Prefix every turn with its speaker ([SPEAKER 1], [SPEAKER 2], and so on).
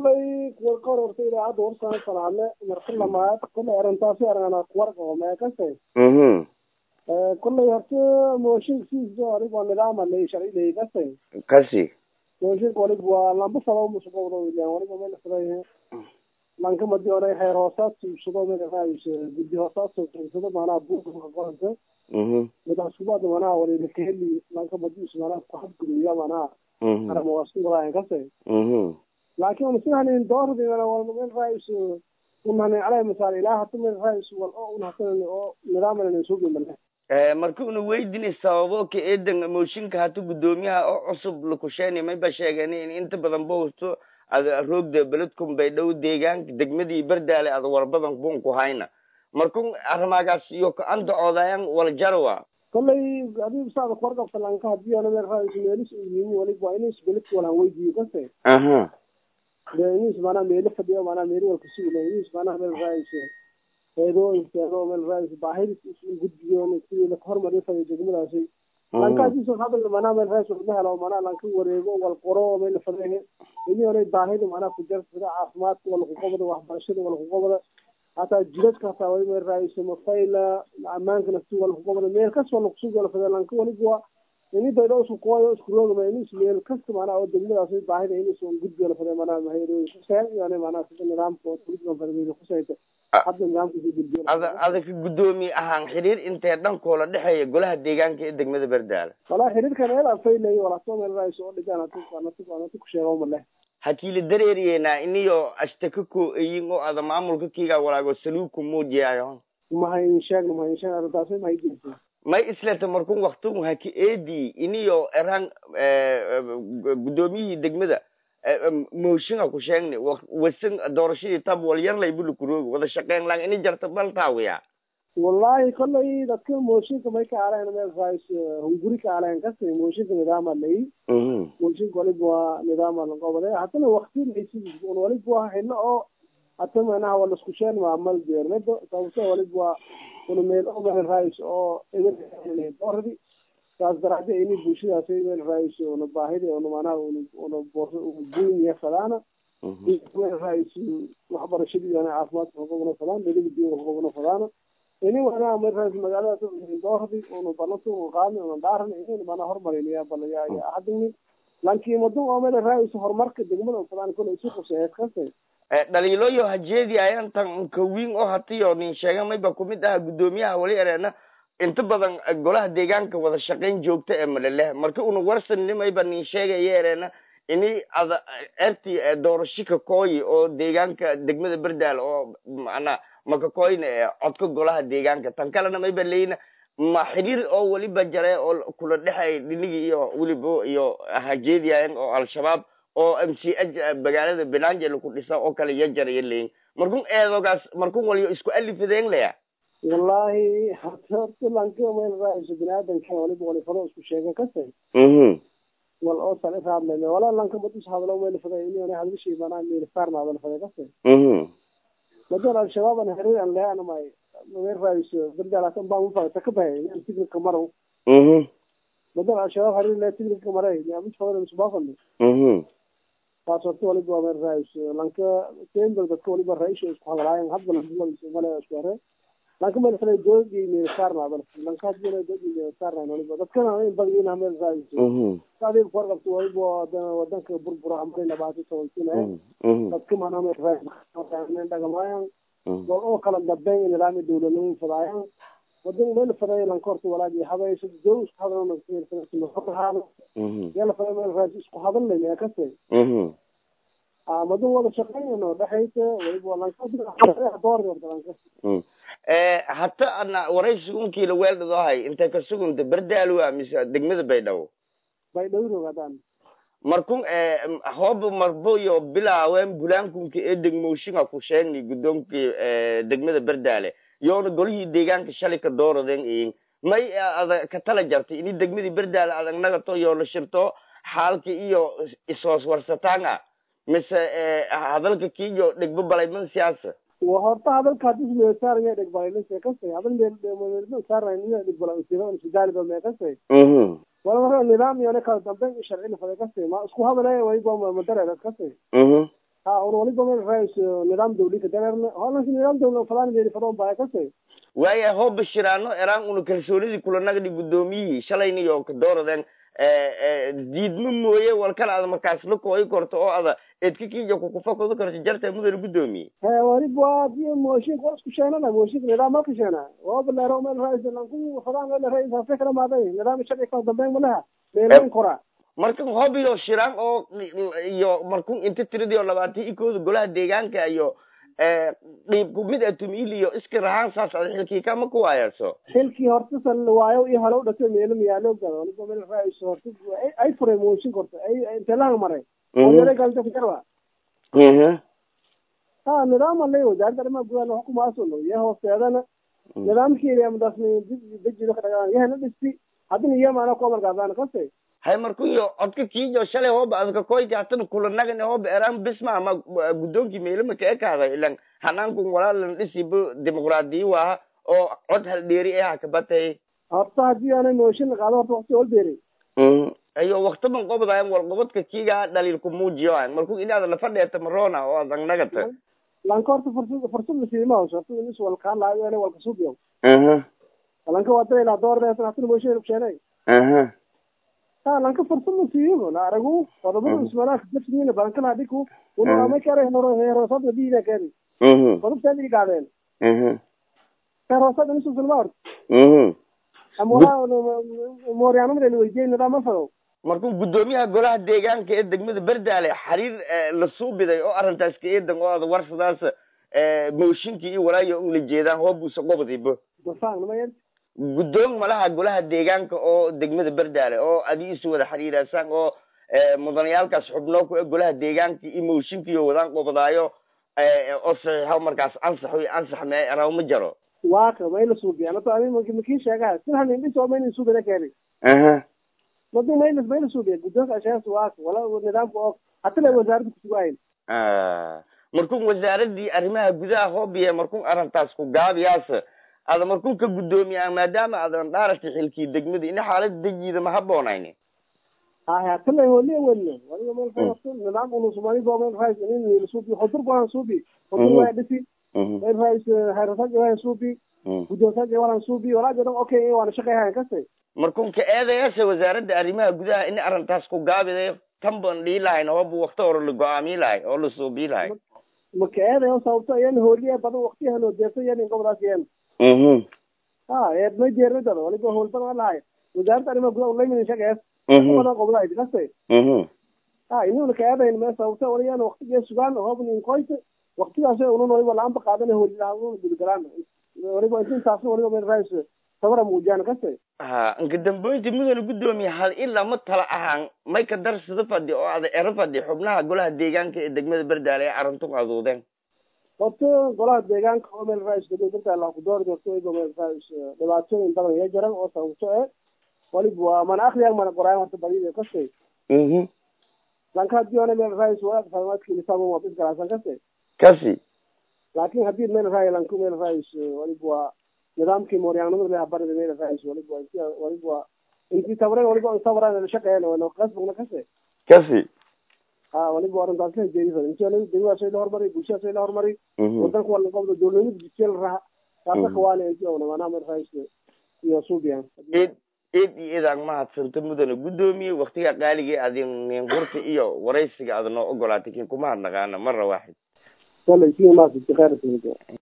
[SPEAKER 1] kolay kuwa ka horortay idaacadda warsan salaadle marka lamaad kolay arrintaasi aragana kuwarqabo meekase
[SPEAKER 2] mhm
[SPEAKER 1] kolay horta mooshinka sidiisa anig waa nidaama lay sharci lay kase
[SPEAKER 2] kasi
[SPEAKER 1] mooshinka walig waa lamba falo musugowdo ilan waliba meel furay lanka madi onay heer hoosaad suubsado meel raayis guddi hoosaad suubsado maanaha buurka qoranka
[SPEAKER 2] mhm
[SPEAKER 1] midaas kubaad maanaha waliba kaheli lanka madiis maanaha ku xadguduya maanaha
[SPEAKER 2] mhm
[SPEAKER 1] aramawasuurayan kase
[SPEAKER 2] mhm
[SPEAKER 1] laakiin unasihanin doordi meel raayis unhani calay masaal ilaa hata meel raayis wal oo unhasan oo nidaamana suugimale
[SPEAKER 2] marka una weydini sababo ka eedan mooshinka hata guddoomiyaha oo cusub lakusheeni mayba sheegeen in inta badan bowsto ada roogda beledkun bay dhow deegaanka degmadii berdaale ada warbadan bun ku hayna markun arrimagaas iyo ka andacoodayan waljarawa
[SPEAKER 1] kollay adigu saada kuwarqabta lanka hadii ana meel raayis meelis yimi waliba waa inis beledka walan weydiiyo kase
[SPEAKER 2] aha
[SPEAKER 1] de inis maanaa meelo fadhiyo maanaa meelo walka sugila inis maanaa meel raayis eedooyinkeedo meel raayis baahidis isu gudbiyo sidii laka hormariyo fadhiyo degmadaasi lankaasiso hadal maanaa meel raayis walma helo maanaa lanka wareego wal qoro meel fadhiyo ini hore baahida maanaa ku jarta sida caafimaadka wala kuqobada waxbarashada wala kuqobada hataa jidadka hataa wali meel raayis mafayla amaankana si wala kuqobada meel kas wala kusugi wala fadhiyo lanka waliba waa ini baydho isku kuwayo isku roogama inis meel kasta maanaa oo degmadaasi baahida inis un gudbi wala fadhiyo maanaa mahayrooyin kuseen iyo maanaa sida nidaamka oo gudban fadhiyo kusayta hadda nidaamkiisa gudbiyo
[SPEAKER 2] ada adaka guddoomiye ahaan xiriir intee dhankoola dhexeeya golaha deegaanka ee degmada berdaale
[SPEAKER 1] walaa xiriirkan eela faylay walaasoo meel raayis oo dhigaan anati ku sheego male
[SPEAKER 2] hakiila dareeriyeena iniyo ashtaka ko eyin oo ada maamulka kiga walaago saluuku muujiyayo
[SPEAKER 1] mahayn sheeg mahayn sheeg arrintaasi mahay jirta
[SPEAKER 2] may isleta markun waktigu haki eedi iniyo eraan guddoomiyihii degmada mooshinga ku sheegni wasan doorashadii tab wal yar lay buli kuroogi wada shaqeyn lang ini jarta bal taawiya
[SPEAKER 1] wallahi kollay dadka mooshinka may ka aleen meel raayis hunguri ka aleen kasi mooshinka nidaama lay mooshinka waliba waa nidaama laqobade hatana wakti laysidis un waliba waa xillo oo hata manaha wala isku sheen maamal beermedo sababto waliba waa una meel oo meel raayis oo eber dooradi saas daraadee ini bulshadaasi meel raayis una baahida una manaha una boorsa buuniya fadaana meel raayis waxbarashadii ana caafimaadka hogobna fadaan deliga diinka hogobna fadaana ini wanaa meel raayis magaaladaas dooradi una balanta una qaadni una dhaaran ini mana hormarinaya bal yaa yaa hadini lankii madun oo meel raayis horumarka degmada fadaan kule isu quseeed kase
[SPEAKER 2] dhaliiloyo hajeedi ayantan kawiin oo hatiyo nin sheega mayba kumid aha guddoomiyaha wali ereena inta badan golaha deegaanka wada shaqayn joogta ee maleleh marka una warsannimayba nin sheegaya ereena ini ada erti doorasho kakooyi oo deegaanka degmada berdaal oo macnaa makakoyna ee codka golaha deegaanka tan kalena mayba leyna ma xiriir oo weliba jare oo kula dhexay dhinigi iyo weliba iyo hajeediyayan oo al-shabaab oo m c h magaalada benangel ku dhisa oo kale yajaraya leyin markun eedogaas markun waliyo isku alifadeen leya
[SPEAKER 1] wallahi hata horta lanka meel raayis biniaadanka waliba walifado isku sheega kase
[SPEAKER 2] mhm
[SPEAKER 1] wal oo sal iraadleme walaa lanka madis hadalo meel faday ini hadlishi manaa meel saarna hadal faday kase
[SPEAKER 2] mhm
[SPEAKER 1] madan al-shabaab an xiriir an leana may meel raayis berdalaatan baa mufa takabahay yan tignika maro
[SPEAKER 2] mhm
[SPEAKER 1] madan al-shabaab xiriir le tignika maray yaamid fadan isbaafani
[SPEAKER 2] mhm
[SPEAKER 1] taas horta waliba waa meel raayis lanka tember dadka waliba raisha isku hadlaayan hadba male isku hare lanka meel fale doogi meel saarna hadal lanka hadii doogi meel saarna waliba dadkana in badiyina meel raayis
[SPEAKER 2] mhm
[SPEAKER 1] saadii ku warqabto waliba wadanka burbura amray labaatan tobankiina
[SPEAKER 2] mhm
[SPEAKER 1] dadka mana meel raayis dhagamaayan wal oo kala dambeyn nidaami dowladnimo fadaayan wadan meel faday lanka horta walaagi habayso dow isku hadalna
[SPEAKER 2] mhm
[SPEAKER 1] yala faday meel raayis isku hadalnay kase
[SPEAKER 2] mhm
[SPEAKER 1] madan wada shaqeynayno dhexaysa waliba lanka door yorta lanka
[SPEAKER 2] Mm. hata ana waraysi unkiila weeldhadohay intay ka sugunta berdaalwa mise degmada baydhabo
[SPEAKER 1] bay dhowrog hadaan
[SPEAKER 2] markun hooba marboyo bilaawen bulaankunka ee degmooshinga ku sheegni guddoonkii degmada berdaale yoona golihii deegaanka shalay ka dooradeen iyin may ada ka tala jartay ini degmadii berdaale adag nagato yoona shirto xaalka iyo isoos warsataanga mise hadalka kiiyo dhegbo balayman siyaasa
[SPEAKER 1] wa horta hadalka hadis meesaaraya dhegbalaylinse kase hadal meesaaraya dhegbalaynsiro sidaaliba meekase
[SPEAKER 2] mhm
[SPEAKER 1] wala marka nidaam iyo kala dambeyn iyo sharci lafada kase ma isku hadalaya wayba madareeda kase
[SPEAKER 2] mhm
[SPEAKER 1] ha on waliba meel rais nidaam dawli ka dareerna holanki nidaam dawli falan jeeri fadon baa kase
[SPEAKER 2] waaya hoo bashiraano eraan una kalsoonidii kulanagdi guddoomiyihii shalayniyo ka dooradeen diidma mooye walkala ada markaas la kooyi korto oo ada edka kiija kukufakodo karto jarta mudana guddoomiye
[SPEAKER 1] he waliba di mooshinka war isku sheenana mooshinka nidaam malka sheena waba leero meel rais lanku fadaan meel rais hase kala maaday nidaam sharci kala dambeyn malaha meelin kora
[SPEAKER 2] marka hobiyo shiraan oo iyo markun inta tiradiyo labaatan ikooda golaha deegaanka iyo dhiibku mid atumil iyo iska rahaan saas ada xilkii kama ku waayarso
[SPEAKER 1] xilkii horta sal waayo iyo hore u dhasay meelo miyaalo gado waliba meel rais horta ay furay mooshin korta ay intee lahan maray oo galta kujarba ha nidaam alay wasaaradda arrimaha gudaha xukumaasuno iyo hoosteedana nidaamkeeda amadaas dejido ka dhagaan yahana dhisti haddina iyo maana ku amarkaasaan kase
[SPEAKER 2] hay markuyo codka kiijo shalay hooba adka koyti hatana kulanagan hooba eraan bisma ama guddoonkii meelama ka ekaaday ilan hanaanku walaalan dhisiba dimuqraadiyi waaha oo cod haldheeri eh hakabatay
[SPEAKER 1] horta haddii aanay mooshin qaado horta wakti olbeeri
[SPEAKER 2] ayo waktaban qobdayan wal qobodka kiiga dhaliilku muujiyo marku inaada lafa dheeta marona oo adag nagata
[SPEAKER 1] lanka horta fursad fursad lasiima hawsho horta inis walkaa laayo ele walka subiyo lanka waa dayla doordeesan hatana mooshin kusheenay ha lanka fursad lasiiyo la aragu qodobada ismanaaka darsiina balankan hadiku unaamay kare hero heroosada diina kari qodobtaadi gaadeen heroosada nisu filma horta mooryaanamada weydiiyey nidaam ma fado
[SPEAKER 2] markuu guddoomiyaha golaha deegaanka ee degmada berdaale xiriir la suubiday oo arrintaas ka eedan oo ada warsadaas mooshinkii iyo walaayo un la jeedaan hoobuusa qobdibo guddoon malaha golaha deegaanka oo degmada berdaale oo adi isu wada xiriiraasaan oo mudanayaalkaas xubnoo ku e golaha deegaanka iyo mooshinkiiyo wadaan qobdaayo oo saxiixo markaas ansax ansax me raw ma jaro
[SPEAKER 1] waka mayla suubiya anato ani makii sheegaha silhan indhis oo mayna suubina keeni madu mayla mayla suubiya guddoonka ashaas waka wala nidaamka oo hatana wasaaradda kusugahayn
[SPEAKER 2] markun wasaaradii arrimaha gudaha hoobiye markun arrintaas ku gaabiyaas ada markun ka guddoomiyaa maadaama adan dhaarata xilkii degmada ina xaalada dejiida ma haboonayni
[SPEAKER 1] hay hatana holiya welne waliba meel fayarto nidaam unu somali boo meel rais inin nila suubi xudur bahan suubi xudur waa dhisi meel rais hayrasaji wahan suubi guddoonsaji wahan suubi walaajo dhan okay waana shaqeyhayan kase
[SPEAKER 2] markun ka eedayaasha wasaaradda arrimaha gudaha in arrintaas ku gaabiday tan ban dhihi lahayn hooba wakti hore la go-aamiyi lahay oo la suubiyi lahay
[SPEAKER 1] maka eedayo sababto iyan hooliya badan waktiyahan oo deerto iyan gobolaas iyan ha eed may jeernidada waliba hool badan lahay wasaaradda arrimaha gudaha ulaymin shaqees badan qobolahay kase ha inuna ka eedayn me sababto waliyan waktigee sugaan hoobnin koyte waktigaas unun waliba laanba qaadana hoolilaha ununa gudgalaan waliba intaasna waliba meel rais sabara muujiyaan kase
[SPEAKER 2] ha inka damboynta mudana guddoomiye hal ilaa ma tala ahaan may ka darsada fadhi oo ada ero fadhi xubnaha golaha deegaanka ee degmada berdaale ee arrintu aduudeen
[SPEAKER 1] horta golaha deegaanka oo meel rais degmada berdaale ku doori doorto waliba meel rais dhibaatooyin badan iya jaran oo sababto e waliba waa mana akriyan mana qoraayan horta badida kase lanka hadii ona meel rais walaaq fahmaadki nisaabon waa bis galaasan kase
[SPEAKER 2] kasi
[SPEAKER 1] laakin hadii meel rai lanku meel rais waliba waa nidaamkii mooryaanimada leha barida meel rais waliba inti waliba inti tabreen waliba tabraan shaqeyn wala qasbugna kase
[SPEAKER 2] kasi
[SPEAKER 1] ha waliba arrintaas la jeedisa inti waliba degmadaas la hormari bulshadaas la hormari wadanka wala qobda dowladnimada jidkeel raha taasa kawaale inti ona maanaha meel rais iyo suubiyan
[SPEAKER 2] eed eed iyo eedaan mahadsanta mudana guddoomiye waktiga qaaligii adin ninqurta iyo waraysiga ada noo ogolaatay kin kuma hadnaqaana mara waaxid
[SPEAKER 1] wala isiga maasiti khayr